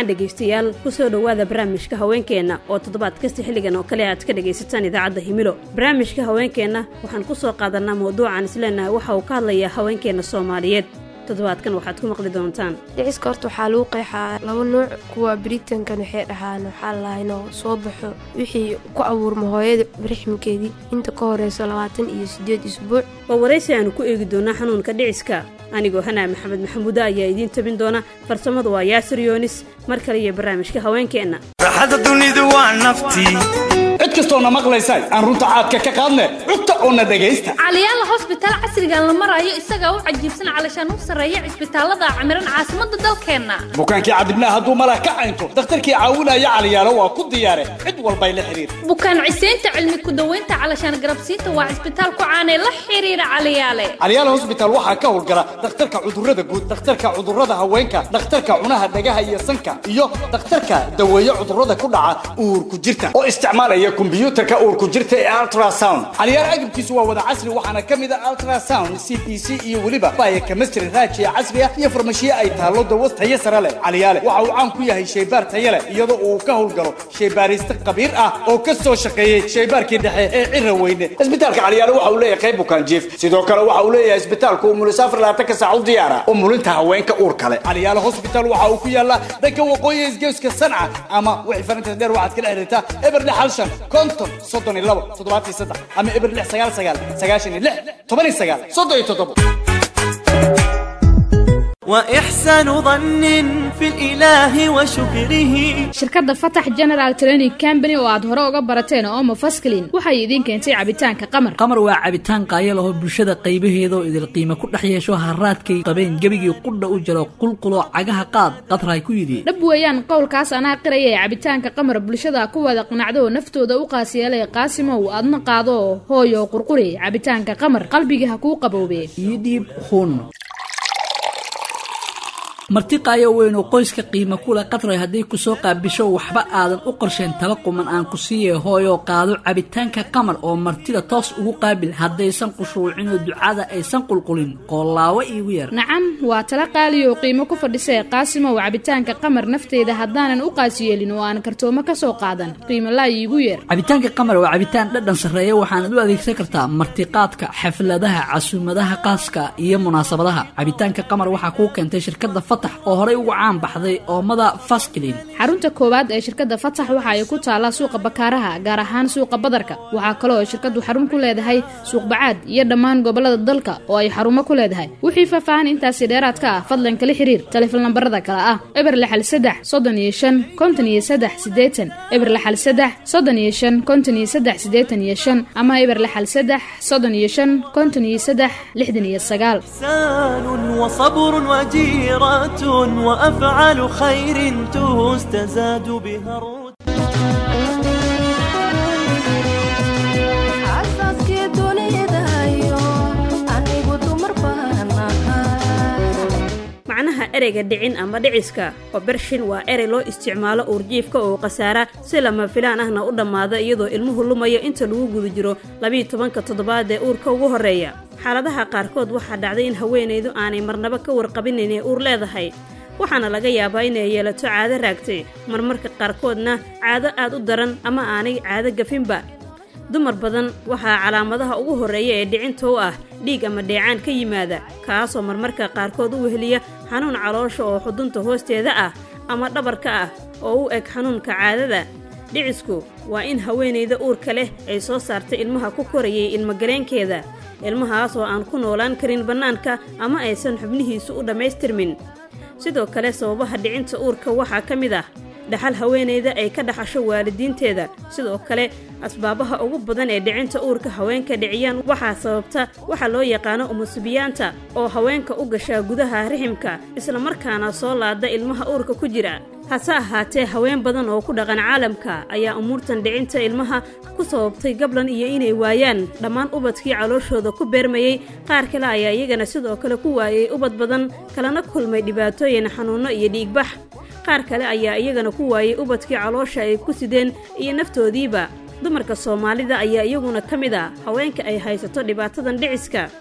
wacan dhegaystayaal kusoo dhowaada barnaamijka haweenkeenna oo toddobaad kasta xilligan oo kale aad ka dhagaysataan idaacadda himilo barnaamijka haweenkeenna waxaan ku soo qaadanaa mawduucan isleenahay waxa uu ka hadlayaa haweenkeenna soomaaliyeed toddobaadkan waxaad ku maqli doontaan dhiciska horta waxaa lagu qeexaa laba nuuc kuwa biritankan waxay dhahaan waxaa lahaa inuu soo baxo wixii ku abuurma hooyada rixmkeedii inta ka horeyso labaatan iyo siddeed isbuuc waa waraysi aanu ku eegi doonaa xanuunka dhiciska anigoo hanaa maxamed maxamuude ayaa idiin tabin doona farsamadu waa yaasir yoonis mar kale iyo barnaamijka haweenkeenna raaxada dunidu waa naftii cid kastoona maqlaysa aan runta caadka ka qaadne cugta oona dhegaysta caliyaala hosbitaal casrigan la marayo isagaa u cajiibsan calashaan u sarreeya cisbitaallada camiran caasimadda dalkeenna bukaankii cadibnaa hadduu malah ka caynto dakhtarkii caawinaya caliyaalo waa ku diyaare cid walbay la xidhiir bukaan ciseynta cilmi ku-daweynta calashaan garabsiinta waa cisbitaal ku caanee la xidhiira caliyaale caliyaal hosbitaal waxaa ka howlgala dhakhtarka cudurrada guud dhakhtarka cudurrada haweenka dhakhtarka cunaha dhagaha iyo sanka iyo dhakhtarka daweeye cudurrada ku dhaca uurku jirta oo isticmaalaya kombyuutarka uurku jirta ee ultrasound caliyaal agabkiisu waa wada casri waxaana ka mid a ultrasound c p c iyo weliba baya kemistry raajiya casriya iyo farmashiye ay taallo dawas tayo sare leh caliyaale waxa uu caan ku yahay shaybaar tayo leh iyadoo uu ka howlgalo shaybaariste khabiir ah oo ka soo shaqeeyey shaybaarkii dhexe ee cira weyne isbitaalka caliyaale waxa uu leeyahay qayb bukaan jiif sidoo kale waxa uu leeyahay isbitaalku umulisaafar labaatan ka saac u diyaara umulinta haweenka uur kale caliyaale hospital waxa uu ku yaallaa dhanka waqooyi isgeeska sanca ama wixii farinta dheer waxaad kala xiriirtaa eber lix hal shan konton soddon iyo labo toddobaatan iyo saddex ama eber lix sagaal sagaal sagaashan iyo lix toban iyo sagaal soddon iyo toddobo وإحسان ظن في الإله وشكره shirkadda fatax general training company oo aad hore uga barateen oo mafasklin waxay idiin keentay cabitaanka qamar qamar waa cabitaan qaaya lahoo bulshada qaybaheeda oo idil qiimo ku dhex yeesho haraadkay qabeen gebigii qudha u jiro qulquloo cagaha qaad qadraay ku yidhi dhab weeyaan qowlkaas anaa qiraya ee cabitaanka qamar bulshada ku wada qanacdo oo naftooda u qaasiyeelay qaasimow adna qaado hooyo qurquri cabitaanka qamar qalbiga ha kuu qaboobe ii dhiib hun marti qaayo weyn oo qoyska qiimo kule qadray hadday ku soo qaabisho waxba aadan u qorsheen tala quman aan ku siiye hooyoo qaado cabitaanka qamar oo martida toos ugu qaabil haddaysan qushuucinoo ducada aysan qulqulin qoolaawo iigu yar nacam waa tala qaaliyo oo qiimo ku fadhisee qaasimow cabitaanka qamar nafteyda haddaanan u qaasiyeelin oo aan kartoomo ka soo qaadan qiimo laa iigu yeer cabitaanka qamar waa cabitaan dhadhan sarreeya waxaanad u adeegsan kartaa martiqaadka xafladaha casuumadaha qaaska iyo munaasabadaha cabitaanka qamar waxaa kuu keentay shirkadda oo horey ugu caan baxday oomada fasklin xarunta koowaad ee shirkadda fatax waxa ay ku taallaa suuqa bakaaraha gaar ahaan suuqa badarka waxaa kaloo ay shirkaddu xarun ku leedahay suuq bacaad iyo dhammaan gobollada dalka oo ay xarumo ku leedahay wixii faahfaahan intaasi dheeraad ka ah fadlan kala xiriir taleefon lambarada kale ah eber lixal saddex soddon iyo shan konton iyo saddex siddeetan eber lixal saddex soddon iyo shan konton iyo saddex siddeetan iyo shan ama eber lixal saddex soddon iyo shan konton iyo saddex lixdan iyo sagaal إحسان وصبر وجيرة وأفعال خير تستزاد بها الرتبة xaasaskii dunidayo anigu dumar baan ahaa macnaha ereyga dhicin ama dhiciska oo bershin waa erey loo isticmaalo uurjiifka oo khasaara si lama filaan ahna u dhammaada iyadoo ilmuhu lumayo inta lagu guda jiro labiiyo tobanka toddobaad ee uurka ugu horreeya xaaladaha qaarkood waxaa dhacday in haweenaydu aanay marnaba ka warqabin inay uur leedahay waxaana laga yaabaa inay yeelato caado raagtay marmarka qaarkoodna caado aad u daran ama aanay caado gafinba dumar badan waxaa calaamadaha ugu horreeya ee dhicinta u ah dhiig ama dheecaan ka yimaada kaasoo marmarka qaarkood u weheliya xanuun caloosha oo xudunta hoosteeda ah ama dhabarka ah oo u eg xanuunka caadada dhicisku waa in haweenayda uurka leh ay soo saartay ilmaha ku korayay ilmagaleenkeeda ilmahaas oo aan ku noolaan karin bannaanka ama aysan xubnihiisu u dhammaystirmin sidoo kale sababaha dhicinta uurka waxaa ka mid ah dhaxal haweenayda ay ka dhaxasho waalidiinteeda sidoo kale asbaabaha ugu badan ee dhicinta uurka haweenka dhiciyaan waxaa sababta waxa loo yaqaano umusubiyaanta oo haweenka u gashaa gudaha riximka islamarkaana soo laada ilmaha uurka ku jira hase ahaatee haween badan oo ku dhaqan caalamka ayaa umuurtan dhicinta ilmaha ku sababtay gablan iyo inay waayaan dhammaan ubadkii calooshooda ku beermayey qaar kale ayaa iyagana sidoo kale ku waayey ubad badan kalena kulmay dhibaatooyin xanuunno iyo dhiigbax qaar kale ayaa iyagana ku waayey ubadkii caloosha ay ku sideen iyo naftoodiiba dumarka soomaalida ayaa iyaguna ka mid a haweenka ay haysato dhibaatadan dhiciska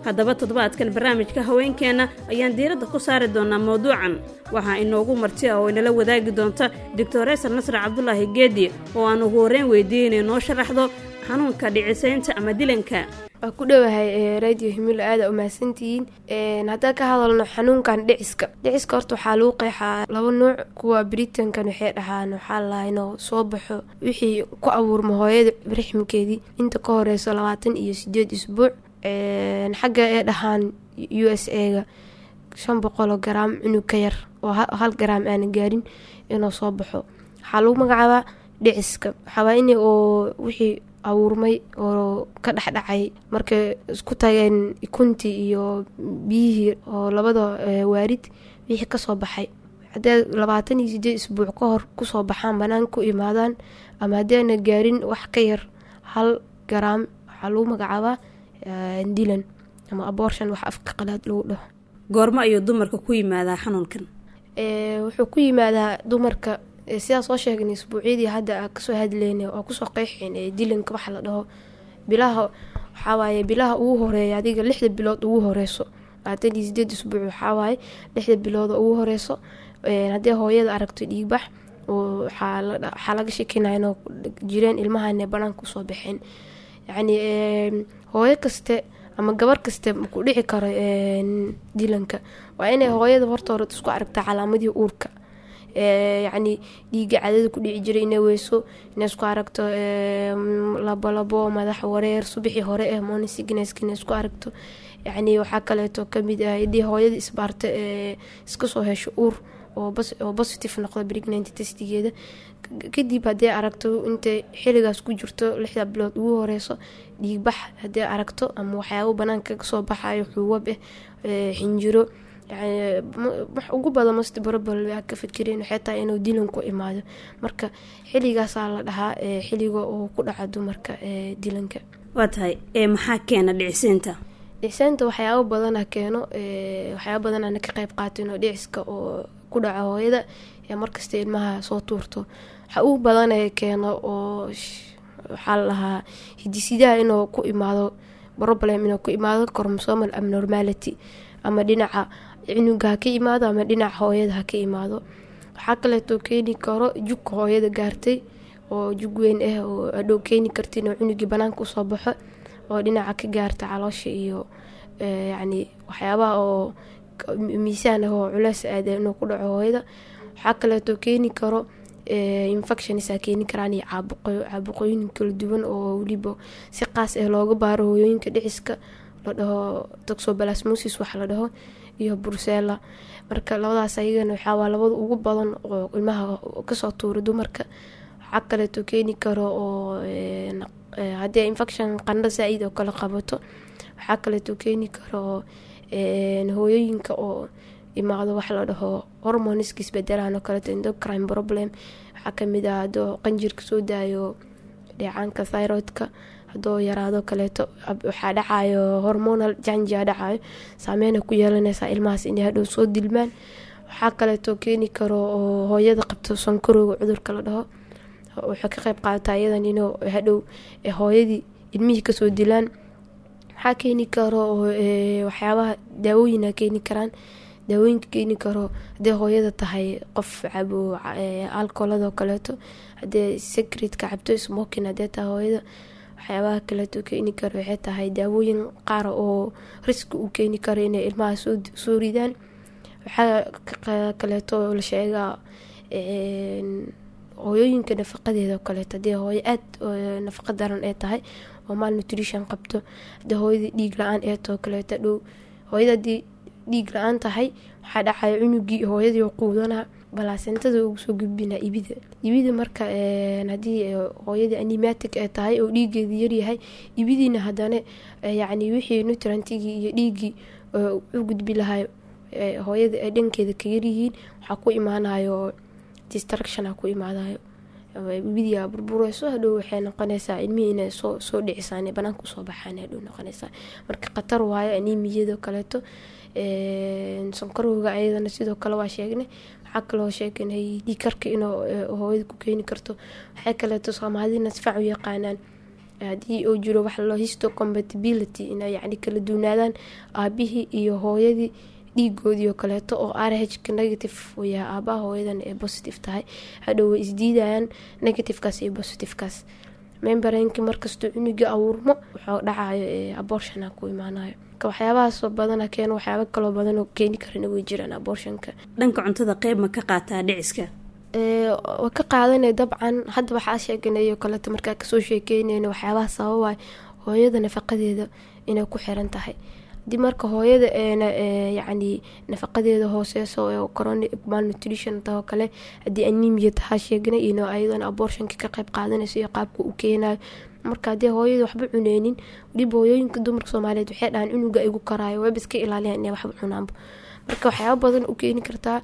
haddaba toddobaadkan barnaamijka haweenkeenna ayaan diiradda ku saari doonaa mawduucan waxaa inoogu marti ah oo inala wadaagi doonta doctoreesar nasre cabdulaahi geedi oo aan ugu horreyn weydiiyey inay noo sharaxdo xanuunka dhicisaynta ama dilanka waa ku dhowahay radio himilo aada umahadsantihiin haddaan ka hadalno xanuunkan dhiciska dhiciska horta waxaa lagu qeexaa laba nuuc kuwa britankan waxay dhahaan waxaa lalaha inuu soo baxo wixii ku abuurma hooyada rixmkeedii inta ka horeyso labaatan iyo sideed isbuuc xagga ay dhahaan u s a-ga shan boqoloo garaam cunug ka yar oo hal garaam aana gaarin inuu soo baxo waxaa lagu magacaabaa dhiciska waxaawaa in oo wixii abuurmay oo ka dhexdhacay markay isku tageen ikuntii iyo biyihii oo labada waarid wixii kasoo baxay haddee labaatan iyo sideed isbuuc ka hor kusoo baxaan banaanka ku imaadaan ama haddeena gaarin wax ka yar hal garaam waxaa lagu magacaabaa dilan ama abortion wax afka qalaad lagu dhaho goormo ayuu dumarka ku yimaadaa xanuunkan wuxuu ku yimaadaa dumarka sidaa soo sheegnay isbuucyadii hadda a kasoo hadleyn oo kusoo qeyxeen ee dilanka waxa la dhaho bilaha waxawaaye bilaha ugu horeeya adiga lixda bilood ugu horeyso labaatan iyo sideed isbuuc waxawaaye lixda bilood ugu horeyso haddii hooyada aragto dhiigbax waxaa laga shekinaya inoo jireen ilmahane banaanka usoo baxeen yacni hooyo kaste ama gabar kaste maku dhici karo dilanka waa inay hooyada horta hore isku aragtaa calaamadii uurka yacni dhiiga cadada ku dhici jiray inay weyso inay isku aragto labolabo madax wareer subaxii hore eh monisignska inay isku aragto yacni waxaa kaleeto kamid ah hadii hooyada isbaarta iska soo hesho uur oo positive noqdo pregnanty testigeeda kadib haddii aragto intay xiligaas ku jirto lixda bilood ugu horeyso dhiigbax haddii aragto ama waxyaabo banaanka kasoo baxayo xuubab ah xinjiro wax ugu badan mast barobal ka fikireen waxay tahay inuu dilan ku imaado marka xilligaasaa la dhahaa xilliga uu ku dhaca dumarka dilanka waa tahay maxaa keena dhicisiinta dhicisaanta waxyaabo badana keeno waxyaabo badan ana ka qeyb qaateen oo dhiciska oo ku dhaco hooyada ee markasta ilmaha soo tuurto waxa ugu badanee keeno oo waxaa la dhahaa hidisidaha inuu ku imaado problem inuu ku imaado chromosomal abnormality ama dhinaca cunuga ha ka imaado ama dhinaca hooyada ha ka imaado waxaa kaleetoo keeni karo jugka hooyada gaartay oo jug weyn ah oo adhow keeni karta inuu cunugii banaanka usoo baxo oo dhinaca ka gaarta caloosha iyo yacni waxyaabaha oo miisaan ah oo culeys aada inuu ku dhaco hooyada waxaa kaleetoo keeni karo infectionsa keeni karaan iyo caabuqooyin kala duwan oo weliba si qaas ah looga baaro hooyooyinka dhiciska la dhaho toxobalasmosis waxa la dhaho iyo brucella marka labadaas ayagana waxaawaa labada ugu badan oo ilmaha kasoo tuura dumarka waxaa kaleeto keeni karo oo haddii infection qandho saa-id oo kale qabato waxaa kaleeto keeni karo hooyooyinka oo imaado wax la dhaho hormoniska isbedelaan oo kaleeto endocrine problem waxaa kamid ah hadoo qanjirka soo daayo dheecaanka thyroidka hadoo yaraado kaleeto waxaa dhacayo hormonal janjia dhacayo saameyna ku yeelanaysaa ilmahaas inay hadhow soo dilmaan waxaa kaleeto keeni karo oo hooyada qabto sankarowga cudurka la dhaho waxay ka qeyb qaadataa iyadan inuu hadhow hooyadii ilmihii kasoo dilaan waxaa keeni karo waxyaabaha daawooyina keeni karaan daawooyinka keeni karo hadee hooyada tahay qof cabo alcoholadoo kaleeto hadee secretka cabto smokin hadee tahay hooyada waxyaabaha kaleeto keeni karo waxay tahay daawooyin qaar oo riski u keeni karo inay ilmaha soo ridaan waxaa kaleeto la sheegaa hooyooyinka nafaqadeeda kaleeto hadii hooyo aada nafaqa daran ee tahay oo maal nutrition qabto hadii hooyada dhiig la-aan ee too kaleeto dhow hooyada hadii dhiig la-aan tahay waxaa dhacaya cunugii hooyadii quudana balaasentada ugu soo gudbina ibida ibida marka hadii hooyadii animatic ee tahay oo dhiigeeda yaryahay ibidiina hadana yacni wixii nutrantigii iyo dhiigii u gudbi lahay hooyada ay dhankeeda ka yaryihiin waxaa ku imaanayo distructiona ku imaadayo ibidia burbureyso hadhow waxay noqonaysaa ilmihii inay soo soo dhicisaan banaanka usoo baxaan hadhow noqonaysaa marka khatar waayo animiyada kaleeto sankarowga ayadana sidoo kale waa sheegnay waxaa kaloo sheegnay dhiikarka inuu hooyada ku keeni karto waxay kaleeto soomaalidina sifac u yaqaanaan haddii uu jiro wax loo histo compatibility inay yacni kala duwanaadaan aabihii iyo hooyadii dhiigoodii oo kaleeto oo r hka negative uu yahay aabaha hooyadan ee positive tahay hadhow way isdiidayaan negativekaas iyo positivekaas membarenki markastoo cunugii abuurmo wuxuu dhacayo abortiona ku imaanayo waxyaabahaasoo badana keeno waxyaaba kaloo badanoo keeni karana way jiraan abortionka dhanka cuntada qeyb ma ka qaataa dhiciska waa ka qaadanay dabcan hadda waxaa sheeganayo kaleeto markaa kasoo sheekeynayna waxyaabaha sababay hooyada nafaqadeeda inay ku xiran tahay hadii marka hooyada eena yacni nafaqadeeda hooseyso ee coronic malnutrition tahoo kale haddii anemia tahaa sheegnay ino ayadana abortionka ka qeyb qaadanayso iyo qaabka uu keenayo marka haddii hooyada waxba cuneynin weliba hooyooyinka dumarka soomaaliyeed waxay dhahaan cunuga igu karaayo wayba iska ilaaliyaan inay waxba cunaanba marka waxyaaba badan u keeni kartaa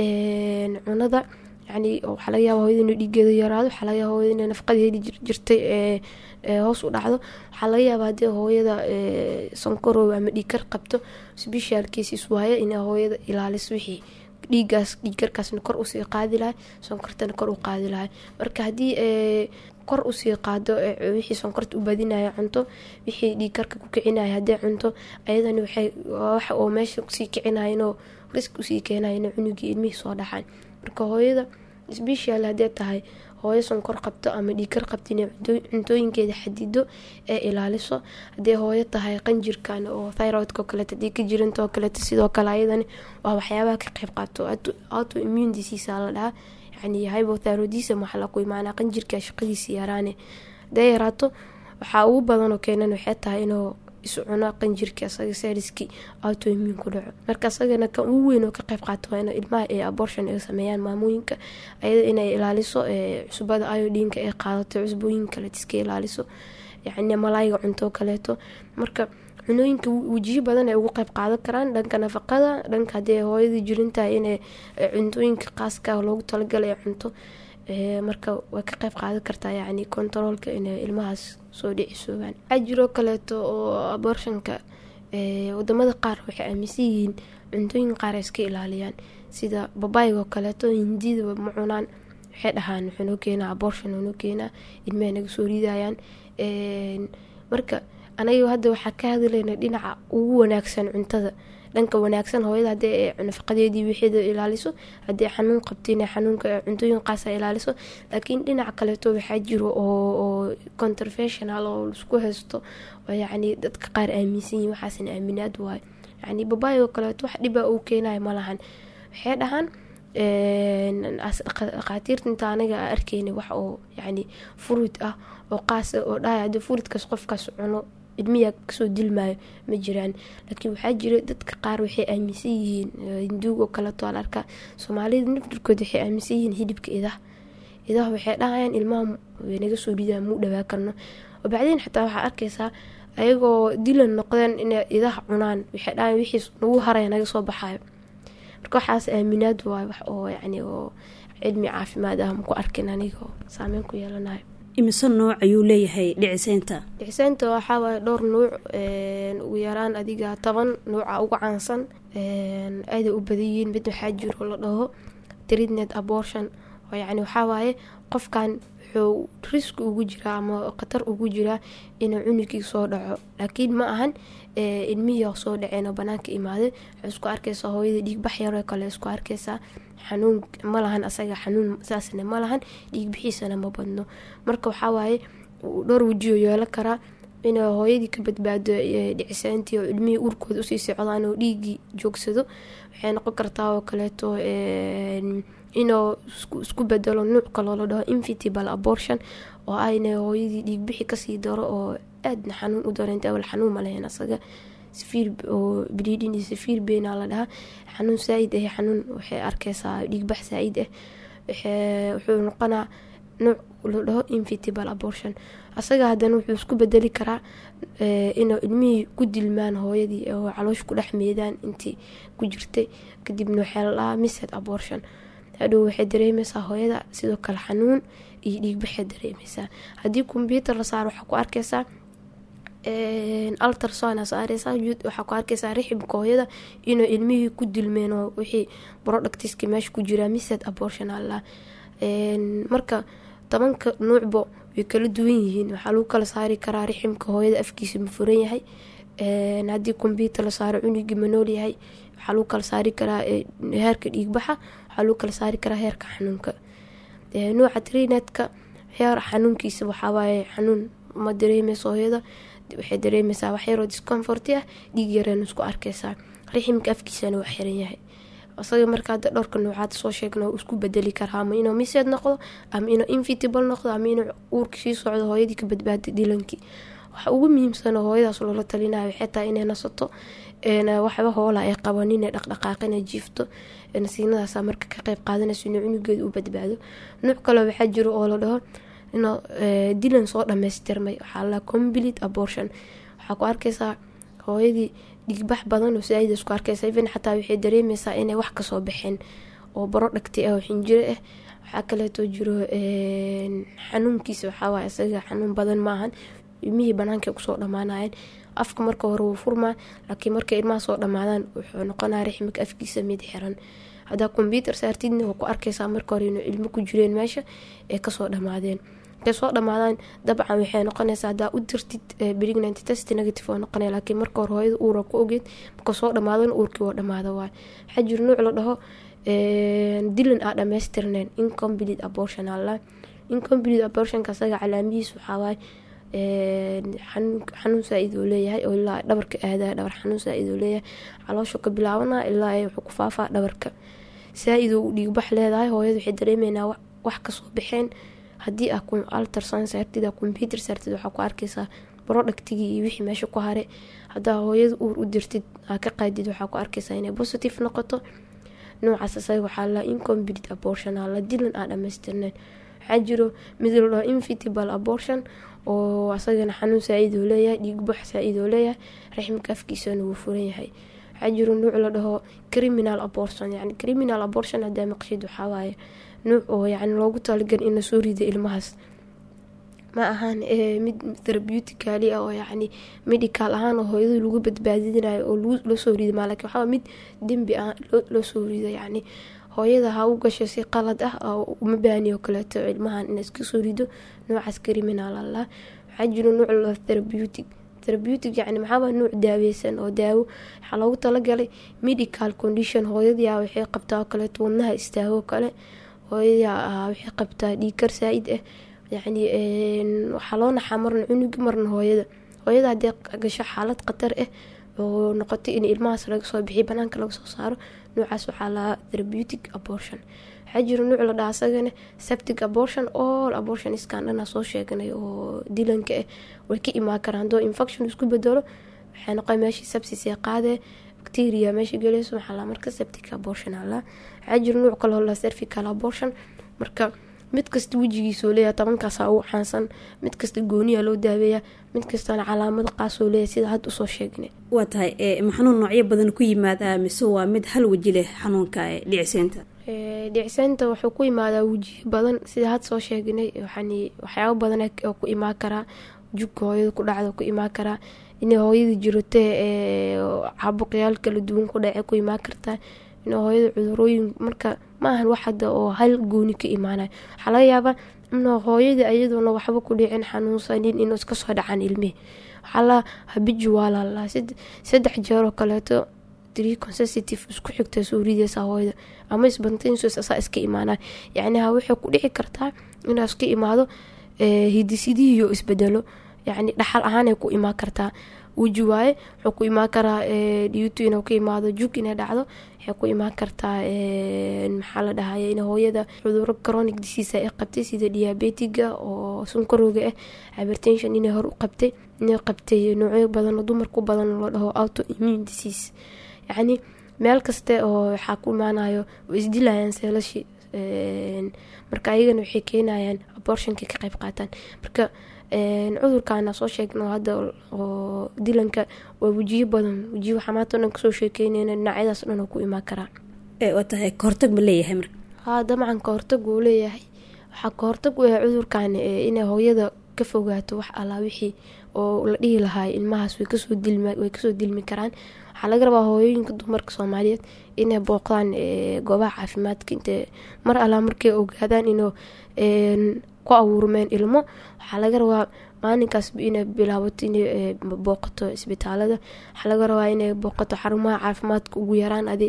cunada yani waxaa laga yaaba hooyada inuu dhiigeeda yaraado waxaa laga yaaba hooyada inay nafaqada heli jirtay hoos u dhacdo waxaa laga yaaba haddii hooyada sonkorow ama dhiigkar qabto special cases waaye inay hooyada ilaaliso wixii dhiigaas dhiigkarkaasna kor usii qaadi lahay sonkortana kor u qaadi lahay marka haddii kor usii qaado wixii sonkorta u badinaya cunto wixii dhiigkarka ku kicinaya haddii cunto ayadani waxay waxa oo meesha kusii kicinayinoo risk usii keenayan cunugii ilmihii soo dhaxaan marka hooyada special haddee tahay hooyo sonkor qabto ama dhiigkar qabto inay cuntooyinkeeda xadido ee ilaaliso haddii hooyo tahay qanjirkan oo thyroidka kaleeto hadii ka jirantoo kaleeto sidoo kale ayadani waa waxyaabaha ka qeyb qaato auto immune disease la dhahaa yani hypothyroidism waxaa laku imaanaa qanjirka shaqadiisa yaraane hadee yaraato waxaa ugu badanoo keenan waxay tahay inuu isu cuno qanjirka asaga seriski autoimmune ku dhaco marka asagana kan ugu weyn oo ka qeyb qaato waa in ilmaha ee abortion ay sameeyaan maamooyinka ayada inay ilaaliso cusbada iodinka ay qaadato cusbooyin kaleet iska ilaaliso yani malaayiga cunto kaleeto marka cunooyinka wejiyo badan ay ugu qeyb qaadan karaan dhanka nafaqada dhanka hadii hooyadii jirintahay inay cuntooyinka qaaska loogu talagalay ay cunto marka way ka qeyb qaadan kartaa yani kontaroolka inay ilmahaas soo dhicisoobaan waxaa jiroo kaleeto oo abortionka wadamada qaar waxay aaminsan yihiin cuntooyin qaar ay iska ilaaliyaan sida babaygoo kaleeto hindida ma cunaan waxay dhahaan wuxuu noo keenaa abortion noo keenaa ilmaha naga soo ridayaan marka anaga hadda waxaa ka hadlayna dhinaca ugu wanaagsan cuntada dhanka wanaagsan hooyada hadii nafaqadeedii wixeeda ilaaliso haddii xanuun qabtin xanuunka cuntooyin qaasa ilaaliso laakiin dhinaca kaleeto waxaa jiro oo controversional oo laisku haysto oo yacni dadka qaar aaminsan yihin waxaasna aaminaad waayo yacni babaayoo kaleeto wax dhibaa uu keenayo malahan waxay dhahaan dhakhaatiirta inta anaga arkeyna wax oo yacni furid ah oo qaas oo dhahay haddii furidkaas qofkaas cuno ilmiyaa kasoo dilmaayo ma jiraan laakiin waxaa jira dadka qaar waxay aaminsan yihiin hinduugoo kaleeto al arkaa soomaalida nafdirkood waxay aaminsan yihiin hidibka idaha idaha waxay dhahayaan ilmaha naga soo ridaa muu dhawaa karno bacdeen xataa waxaa arkaysaa ayagoo dilan noqdeen inay idaha cunaan waxay dhahayan wixii nagu haraya naga soo baxayo marka waxaas aaminaad waay wax oo yacni oo cilmi caafimaad ah maku arkin anigoo saameyn ku yeelanayo imise nooc ayuu leeyahay dhiciseynta dhiciseynta waxaa waaye dhowr nuuc ugu yaraan adiga toban nuuca ugu caansan aaday u badan yihiin mid waxaa jiro la dhaho treatment abortion oo yacni waxaa waaye qofkan wuxuu riski ugu jiraa ama khatar ugu jiraa inuu cunugii soo dhaco laakiin ma ahan ilmihii soo dhaceen oo banaanka imaaday waxay isku arkaysaa hooyada dhiigbax yaroo kale isku arkaysaa xanuun ma lahan asaga xanuun saasna ma lahan dhiig bixiisana ma badno marka waxaa waaye dhowr wejioo yeelo karaa inay hooyadii ka badbaado dhicisaantii oo ilmihii uurkooda usii socdaan oo dhiigii joogsado waxay noqon kartaa oo kaleeto inuu isku bedelo nuuc kaloo la dhaho infitable abortion oo ayna hooyadii dhiigbixi kasii daro oo aadna xanuun u dareenta awal xanuun malahayn asaga safiir oo bleeding iyo safiir beena la dhahaa xanuun saa-id ah xanuun waxay arkaysaa dhiigbax saa-id ah wuxuu noqonaa nuuc la dhaho infitable abortion asaga haddana wuxuu isku bedeli karaa inuu ilmihii ku dilmaan hooyadii oo caloosh ku dhex meedaan intii ku jirtay kadibna waxaa la dhahaa mised abortion hadhow waxay dareemeysaa hooyada sidoo kale xanuun iyo dhiigbaxay dareemeysaa haddii kombyuutar la saaro waxaa ku arkaysaa altersona saareysaa waxaa ku arkaysaa rixibka hooyada inuu ilmihii ku dilmeen oo wixii productiska meesha ku jiraa mised abortion alla marka tobanka nuucbo way kala duwan yihiin waxaa lagu kala saari karaa riximka hooyada afkiisa ma furan yahay haddii kombyuutar la saaro cunugii ma nool yahay waxaa lagu kala saari karaa heerka dhiigbaxa waxaa lagu kala saari karaa heerka xanuunka nuuca trinetka heer xanuunkiisa waxawaaye xanuun ma dareemeysa hooyada waxay dareemeysaa waxyaroo discomforti ah dhiig yareen isku arkeysaa riximka afkiisana waa xiran yahay isaga markaa dhowrka noocaad soo sheegna isku bedeli karaa ama inuu miseed noqdo ama inuu invitable noqdo ama inuu uurka sii socdo hooyadii ka badbaada dhilankii waxa ugu muhiimsan hooyadaas loola talinayo waxay tahay inay nasato waxba hoola ay qaban inay dhaqdhaqaaqina jiifto nasiinadaas marka ka qeyb qaadanayso inuu cunugeeda u badbaado nuuc kale waxaa jiro oo la dhaho inuu dilan soo dhamaystirmay waxaa la complete abortion waxaa ku arkeysaa hooyadii dhigbax badan oo saaida isku arkeysa even xataa waxay dareemeysaa inay wax kasoo baxeen oo baro dhagti ah oo xinjiro ah waxaa kaleeto jiro xanuunkiisa waxaawaay isaga xanuun badan maahan ilmihii banaanka kusoo dhamaanayeen afka marka hore wuu furmaa laakiin markay ilmaha soo dhamaadaan wuxuu noqonaya rixmika afkiisa mid xiran hadaa kombyuutar saartidna waa ku arkeysaa marka hore inuu ilmo ku jireen meesha ay kasoo dhamaadeen markay soo dhamaadaan dabcan waxay noqonaysaa hadaa u dirtid pregnant test negative oo noqonaya laakiin marka hore hooyada uura ku ogeed marka soo dhamaadana uurkii waa dhamaada waay waxaa jiro nuuc la dhaho dilan aa dhamaystirneen incomplete abortion alla incomplete abortionka asaga calaamihiis waxaawaay xanuun saa-id oo leeyahay oo ilaa dhabarka aadaya dhabar xanuun saa-id oo leeyahay caloosha ka bilaabana ilaa wuxuu ku faafaa dhabarka saa-id oo dhiigbax leedahay hooyada waxay dareemeynaa wax kasoo baxeen haddii aa alterson saartid computer saartid waxaa ku arkeysaa brodhactigii iyo wixii meesha ku hare hadaa hooyada uur u dirtid aa ka qaadid waxaa ku arkeysaa inay positive noqoto noocaas isaga waxaa la incomplete abortion la dilan aa dhamaystirneen waxaa jiro mid la dhaho invitable abortion oo asagana xanuun saa-id oo leeyahay dhiigbax saa-id oo leeyahay raxmika afkiisana wuu furan yahay waxaa jiro nuuc la dhaho criminal abortion yani criminal abortion hadaa maqshid waxawaaye nuuc oo yani loogu talagal in lasoo rida ilmahaas ma ahaan mid therapeuticali ah oo yacni medical ahaan oo hooyada lagu badbaadinayo oo loosoo rida maa lakin waxaa mid dembi ah loosoo rida yacni hooyada ha u gasho si qalad ah oo uma baani oo kaleeto ilmahan in iska soo rido noocaas criminal allah waxaa jiro nuuc la therapeutic therapeutic yani maxaaba nuuc daaweysan oo daawo waxaa loogu talagalay medical condition hooyadia waxay qabtaa oo kaleeto wadnaha istaago kale hooyadia waxay qabtaa dhiigkar saa-id ah yacni waxaa loo naxaa marna cunugi marna hooyada hooyada haddii gasho xaalad khatar ah oo noqotay in ilmahaas laga soo bixiyo banaanka laga soo saaro noocaas waxaa lahaa therapeutic abortion waxaa jiro nuuc la dhaha asagana septic abortion all abortion iskan dhana soo sheeganay oo dilanka ah way ka imaan karaan hadoo infection isku bedelo waxay noqon meeshii sepsis ee qaadee bacteria meesha geleyso waxaa lahaa marka septic abortion alaa waxaa jiro nuuc kaloo la cervical abortion marka mid kasta wejigiisoo leeyahay tobankaasa ugu caansan mid kasta gooniya loo daaweeya mid kastana calaamado qaasoo leeyahay sida hadda usoo sheegnay waa tahay xanuun noocyo badan ku yimaada mise waa mid hal weji leh xanuunka dhiciseynta dhiciseynta wuxuu ku imaadaa wejiyo badan sida had soo sheegnay waxyaabo badan oo ku imaan karaa jugka hooyada ku dhacda ku imaan karaa inay hooyada jirotee caabuqyaal kala duwan ku dhace ku imaan kartaa in hooyada cudurooyin marka maahan wax hadda oo hal gooni ka imaanayo waxaa laga yaabaa in hooyada iyadoona waxba ku dhicin xanuunsanin inuu iska soo dhacaan ilmihi waxaa la habiji waa lalaa saddex jeeroo kaleeto three consecutive isku xigta soo rideysa hooyada ama spontaneous asaa iska imaanaya yacni ha waxay ku dhici kartaa inaa iska imaado hidisidihiyo isbedelo yacni dhaxal ahaanay ku imaan kartaa weji waaye wuxuu ku imaan karaa dhiyutu inuu ka imaado jug inay dhacdo waxay ku imaan kartaa maxaa la dhahaya in hooyada cuduro chronic disease ay qabtay sida diabetiga oo sunkarooga ah hypertension inay hor u qabtay inay qabtay noocyo badan oo dumarku badan loo dhaho auto immune disease yacni meel kaste oo waxaa ku imaanayo oo isdilayaan seelashi marka ayagana waxay keenayaan abortionka ka qayb qaataan marka cudurkaana soo sheegno hadda oo dilanka waa wejiyo badan wejiyo waxaa maanta o dhan kasoo sheekeyneyna dhinacyadaas dhan oo ku imaan karaa waa tahay kahortag ma leeyahay marka haa dabcan kahortag wuu leeyahay waxaa kahortag u yahay cudurkan inay hooyada ka fogaato wax allaa wixii oo la dhihi lahaa ilmahaas way kasoo dilmway kasoo dilmi karaan waxaa laga rabaa hooyooyinka dumarka soomaaliyeed inay booqdaan goobaha caafimaadka inte mar allaa markay ogaadaan inuu ku abuurmeen ilmo waxaa laga rabaa maalinkaas inay bilaabato inay booqato isbitaalada waxaa laga rabaa inay booqato xarumaha caafimaadka ugu yaraan adi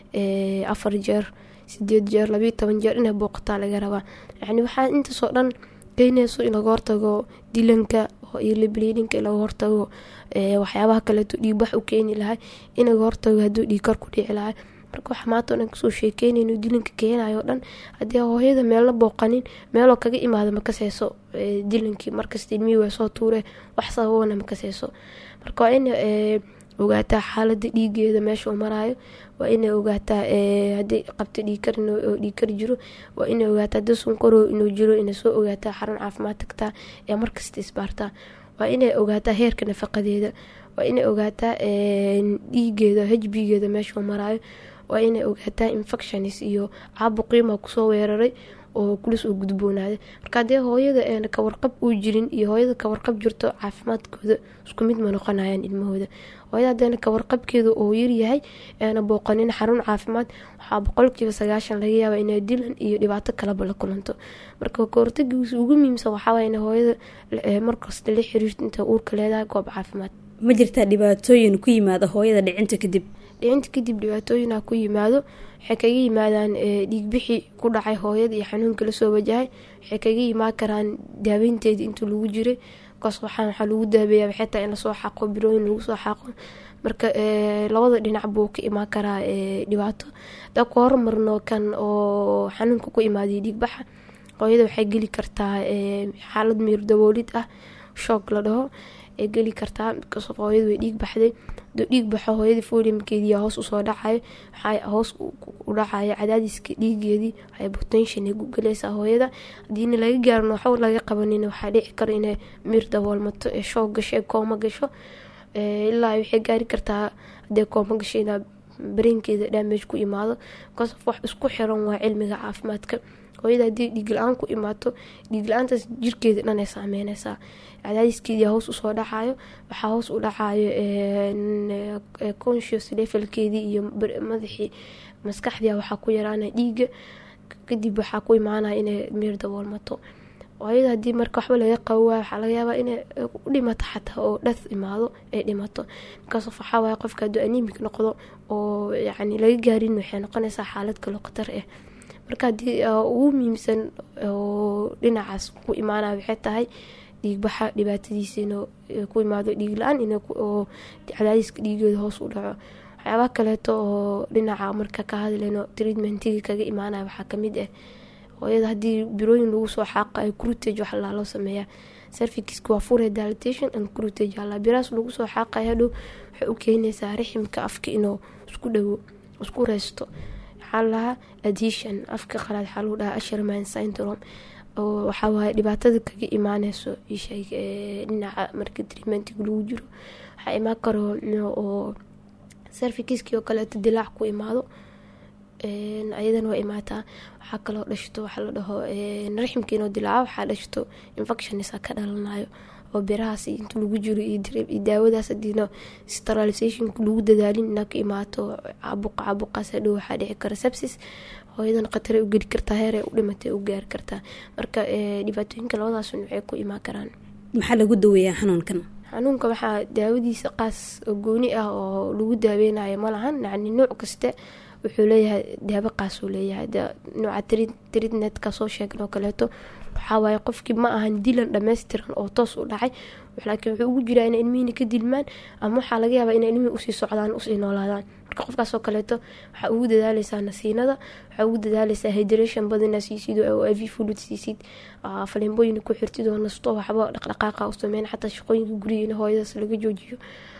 afar jeer sideed jeer labayo toban jeer inay booqataa laga rabaa yani waxaa intaasoo dhan keenayso in laga hortago dilanka iyo libliidinka in laga hortago waxyaabaha kaleeto dhiigbax u keeni lahay in laga hortago haduu dhiigkar ku dhici lahay marka waxa maanta o dhan kasoo sheekeynayno dilanka keenayo o dhan haddii hooyada meelna booqanin meeloo kaga imaado makaseyso dilankii markasta ilmihii waa soo tuure wax sababona makaseyso marka waa in ogaataa xaalada dhiigeeda meesha uu maraayo waa inay ogaataa hadii qabto dhiigkar oo dhiigkar jiro waa inay ogaataa hadii sunkaro inuu jiro inay soo ogaataa xarun caafimaad tagtaa ee markasta isbaartaa waa inay ogaataa heerka nafaqadeeda waa inay ogaataa dhiigeeda hbgeeda meesha uu maraayo waa inay ogaataa infections iyo caabuqiima kusoo weeraray oo kulis uu gudboonaaday marka hadee hooyada eena kawarqab uu jirin iyo hooyada kawarqab jirto caafimaadkooda isku mid ma noqonayaan ilmahooda hooyada hadeena kawarqabkeeda oo yaryahay eena booqanin xarun caafimaad waxaa boqolkiiba sagaashan laga yaaba inay dilan iyo dhibaato kalaba la kulanto marka kahortagiisa ugu muhiimsan waxaaway in hooyada markasta la xiriirto inta uurka leedahay goob caafimaad ma jirtaa dhibaatooyin ku yimaada hooyada dhicinta kadib dhicinta kadib dhibaatooyina ku yimaado waxay kaga yimaadaan dhiigbixi ku dhacay hooyada iyo xanuunka lasoo wajahay waxay kaga imaan karaan daaweynteeda intuu lagu jiray kaas waxaa waxaa lagu daabeeya waxay tahay in lasoo xaqo birooyin lagu soo xaqo marka labada dhinac buu ka imaan karaa dhibaato hadaa ku hormarno kan oo xanuunka ku imaaday dhiigbaxa hooyada waxay geli kartaa xaalad miir daboolid ah shoog la dhaho ay geli kartaa bikaso hooyada way dhiig baxday aduu dhiig baxo hooyadii foliumkeedii hoos usoo dhacayo waxaa hoos u dhacayo cadaadiska dhiigeedii waxay botention ay gugalaysaa hooyada hadiina laga gaarin waxba laga qabanin waxaa dhici karo inay miir daboolmato ee shoog gasho ee kooma gasho ilaa waxay gaari kartaa hadee kooma gasho inaa bareenkeeda damage ku imaado bikaas wax isku xiran waa cilmiga caafimaadka hooyada haddii dhiigla-aan ku imaato dhiigla-aantaas jirkeeda dhan ay saameyneysaa cadaadiskeedii hoos usoo dhacayo waxaa hoos u dhacayo conscious levelkeedii iyo madaxii maskaxdii waxaa ku yaraanaya dhiiga kadib waxaa ku imaanaya inay miir daboolmato hooyada haddii marka waxba laga qabo waayo waxaa laga yaabaa inay u dhimato xataa oo dhath imaado ay dhimato markaas waxaa waaya qofka hadduu anemic noqdo oo yacni laga gaarin waxay noqonaysaa xaalad kaloo khatar ah marka haddii ugu muhiimsan oo dhinacaas ku imaanaya waxay tahay dhiigbaxa dhibaatadiisa inuu ku imaado dhiig la-aan oo cadaadiska dhiigeeda hoos u dhaco waxyaabaha kaleeto oo dhinaca marka ka hadlayno treatmentigii kaga imaanaya waxaa kamid ah hooyada haddii birooyin lagu soo xaaqayo crutage wax laaloo sameeyaa servikiska waa fure dilatation and crutage alla biraas lagu soo xaaqayo hadhow waxay u keenaysaa riximka afka inuu isku dhawo isku reysto waxaa lahaa adhesion afka qalaad waxaa lagu dhahaa asherman syndrome oo waxawaaye dhibaatada kaga imaaneyso dhinaca marka treatmentiga lagu jiro waxaa imaan karo oo servikiskii oo kaleeto dilaac ku imaado ayadana waa imaataa waxaa kaloo dhashto waxaa la dhaho raximka inoo dilaaco waxaa dhashto infectionisa ka dhalanayo oo birahaas inta lagu jiro iyo daawadaas hadiina sterilizationka lagu dadaalin inaa ka imaato caabuqa caabuqaas hadhow waxaa dhici kara sepsis hooyadan khatare u geli kartaa heer u dhimatay u gaari kartaa marka dhibaatooyinka labadaas waxay ku imaan karaan maxaa lagu daweeyaa xanuunkan xanuunka waxaa daawadiisa qaas oo gooni ah oo lagu daaweynayo malahan yani nuuc kaste wuxuu leeyahay daawo qaasuu leeyahay nuuca tridnetka soo sheegan oo kaleeto waxawaaye qofkii ma ahan dilan dhammaystiran oo toos u dhacay laakiin wuxuu ugu jiraa inay ilmihina ka dilmaan ama waxaa laga yaabaa inay ilmihii usii socdaan usii noolaadaan marka qofkaasoo kaleeto waxaa ugu dadaaleysaa nasiinada waxaa ugu dadaaleysaa hydration badina siisid oo av fulud siisid faleembooyina ku xirtid oo nasto waxba dhaqdhaqaaqa u sameyn xataa shaqooyinka guriga in hooyadaas laga joojiyo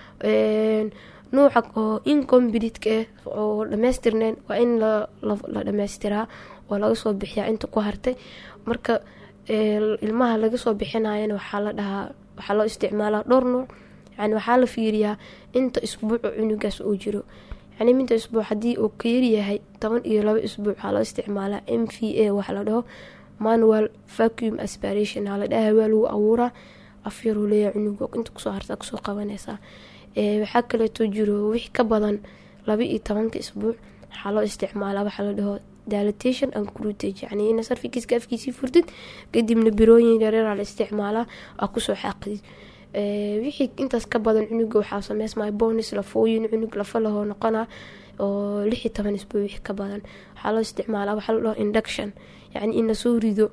nuuca oo incomblitka ah oo dhamaystirneen waa in la dhammaystiraa oo laga soo bixiyaa inta ku hartay marka ilmaha laga soo bixinayana waxaa la dhahaa waxaa loo isticmaalaa dhowr nuuc yani waxaa la fiiriyaa inta isbuuc oo cunugaas uu jiro yani minta isbuuc haddii uu ka yaryahay toban iyo laba isbuuc waxaa loo isticmaalaa m v a waxa la dhaho manual vacuum aspiration aa la dhaha waa lagu abuuraa afyaruu leeyahay cunuga inta kusoo hartaa kusoo qabanaysaa waxaa kaleeto jiro wixii ka badan laba iyo tobanka isbuuc waxaa loo isticmaalaa waxaa la dhaho dilatation and crutage yani ina sarfikiska afkiisii furtid kadibna birooyin yareeraa la isticmaalaa aa kusoo xaaqidid wixii intaas ka badan cunuga waxaa sameysmaya bonis lafooyin cunug lafa lahoo noqona oo lix iyo toban isbuuc wixii ka badan waxaa loo isticmaalaa waxaa la dhaho induction yacni in lasoo rido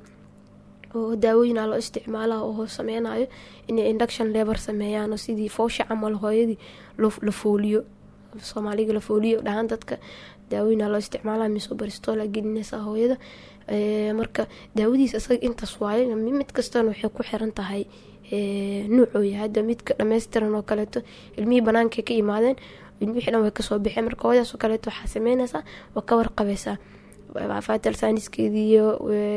oo daawooyinaa loo isticmaalaa oo sameynayo inay induction lebar sameeyaan oo sidii foosha camal hooyadii la fooliyo soomaaliga la fooliyo dhahaan dadka daawooyinaa loo isticmaalaa misobaristoola gelinaysaa hooyada marka daawadiis isaga intaas waaye mid kastana waxay ku xiran tahay nuucuu yahay hadda midka dhammaystiran oo kaleeto ilmihii banaanka ka imaadeen wixii dhan way kasoo baxeen marka hooyadaas oo kaleeto waxaa sameynaysaa waa ka warqabaysaa fatal saaniskeedii iyo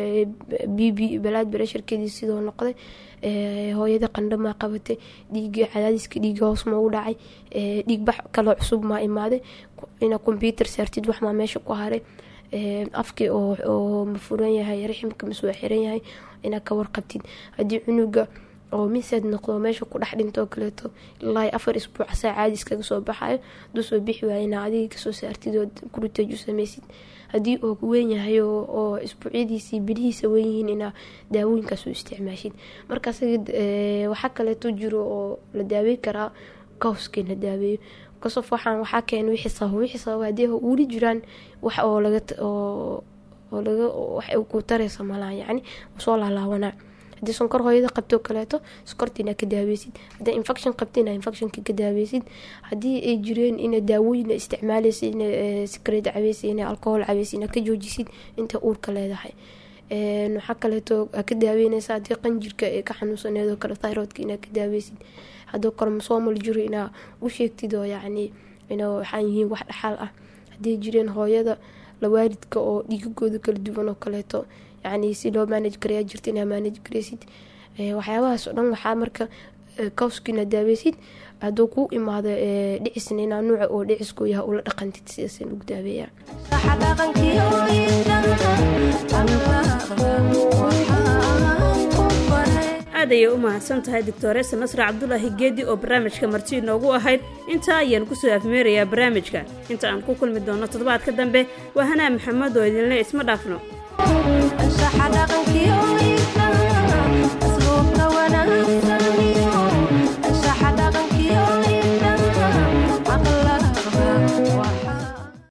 b b balaad baresharkeedii sidoo noqday hooyada qandhamaa qabatay dhiiga cadaadiska dhiiga hoos ma u dhacay dhiig bax kaloo cusub maa imaaday ina combyuter saartid waxmaa meesha ku haray afkii oo ma furan yahay raximka maswaa xiran yahay inaad ka warqabtid haddii cunuga oo miseed noqdo meesha ku dhex dhintoo kaleeto ilaa afar isbuuc saa caadi iskaga soo baxayo haduu soo bixi waaya inaa adiga kasoo saartid oo kuriteej u sameysid haddii oo weyn yahay oo isbuucyadiisii bilihiisa weynyihiin inaa daawooyinkaas u isticmaashid marka waxaa kaleeto jiro oo la daaweyn karaa kawskii la daaweeyo kasof waxaan waxaa keena wixii sabab wixii sabab haddii weli jiraan wax oo laga oo laga wax ku taraysa malaha yacni soo laalaabanaa haddii sonkor hooyada qabto kaleeto sokorta inaa ka daaweysid haddii infection qabta inaa infectionka ka daaweysid haddii ay jireen ina daawooyina isticmaaleysa ina sikareed cabeysa ina alcohol cabeysa inaa ka joojisid inta uurka leedahay waxaa kaleeto ka daaweyneysa haddii qanjirka ee ka xanuunsaneedoo kale thyroidka inaa ka daaweysid haddoo kale masoomal jiro inaa u sheegtid oo yacni ina waxaan yihiin wax dhaxal ah haddii jireen hooyada lawaalidka oo dhiigagooda kala duwan oo kaleeto yacni si loo maanaj garayaa jirta inaa maanaj garaysid waxyaabahaas oo dhan waxaa marka kawskina daaweysid hadduu kuu imaado dhicisna inaa nuuca oo dhicisku yahay ula dhaqantid sidaas lagu daaweeyaa aad ayay u mahadsan tahay doctoreesa nasra cabdulaahi geedi oo barnaamijka marti inoogu ahayd intaa ayaan kusoo afmeerayaa barnaamijka inta aan ku kulmi doonno toddobaadka dambe waa hanaa maxamed oo idinle isma dhaafno